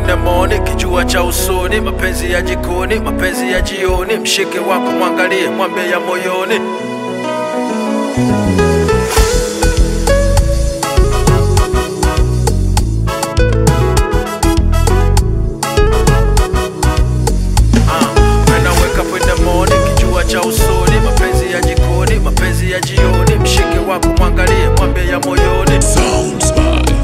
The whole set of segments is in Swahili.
in the morning, kijua cha usoni, mapenzi ya jikoni, mapenzi ya jioni, mshike wako mwangalie, mwambie ya moyoni. Ah, when I wake up in the morning, kijua cha usoni, mapenzi ya jikoni, mapenzi ya jioni, mshike wako mwangalie, mwambie ya moyoni. Sounds by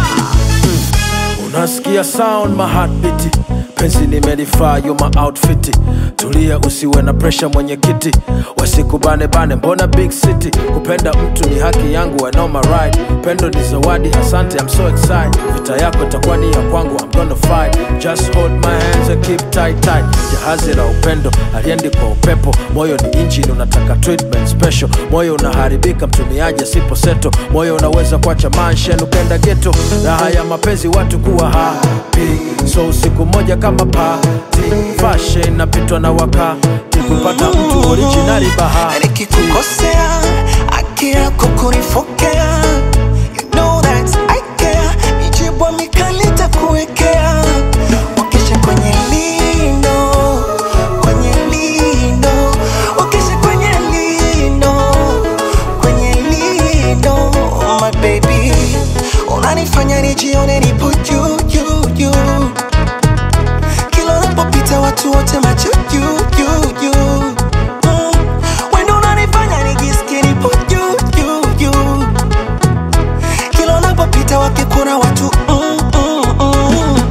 Unasikia sound my heartbeat penzi nimelifaa yo my outfit tulia usiwe na pressure mwenyekiti wasikubane bane mbona big city kupenda mtu ni haki yangu I know my right pendo ni zawadi asante I'm so excited vita yako itakuwa ni ya kwangu I'm gonna fight just hold my hands and keep tight tight jahazi la upendo aliendi kwa upepo moyo ni engine unataka treatment special moyo unaharibika mtumiaji asipo seto moyo unaweza kuacha manshen ukenda geto raha ya mapenzi watu kuwa happy so usiku moja kama pati fashe inapitwa na wakati kupata mtu originali bahati nikikukosea haki yako kunifokea you know that I care mijibwa mikali takuwekea wakeshe kwenye lino kwenye lino wakeshe kwenye lino kwenye lino my baby unanifanya nijione nipo juu juu juu kila unapopita watu wote macho juu juu juu Mm. Wendo unanifanya nijisikie nipo juu juu juu kila unapopita wakikuna watu mm, mm, mm.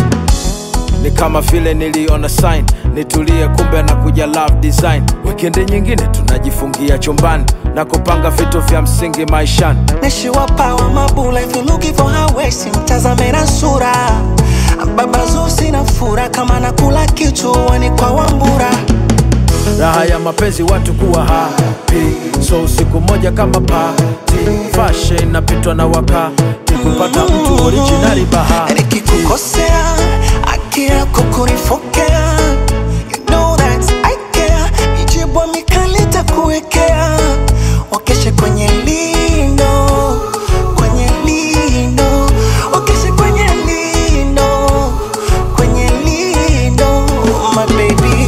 ni kama vile niliona sign nitulie kumbe na kuja love design wikendi nyingine tunajifungia chumbani na kupanga vitu vya msingi maishani nishiwapawa mabula if you looking for her waist mtazame na sura baba zusi na fura kama nakula kichuani kwa wambura raha ya mapenzi watu kuwa happy so usiku moja kama pati fashe inapitwa na wakati kupata mtu originali bahati nikikukosea haki yako kunifokea you know that I care mijibwa mikali takuwekea wakeshe kwenye lino kwenye lino wakeshe kwenye lino kwenye lino my baby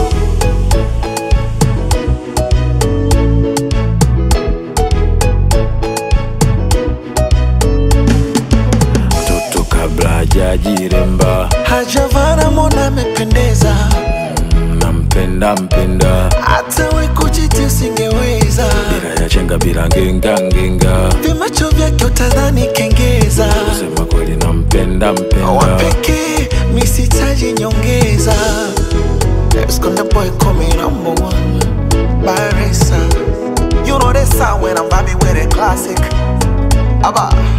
mtoto kabla hajajiremba hajavana mona amependeza nampenda mpenda hata we kujiti usingeweza bila ya chenga bila ngenga ngenga vimacho vyake utadhani kengeza kusema kweli nampenda mpenda wapekee misitaji nyongeza Esconde boy call me number one Barisa You know this sound when I'm vibing with a classic Abba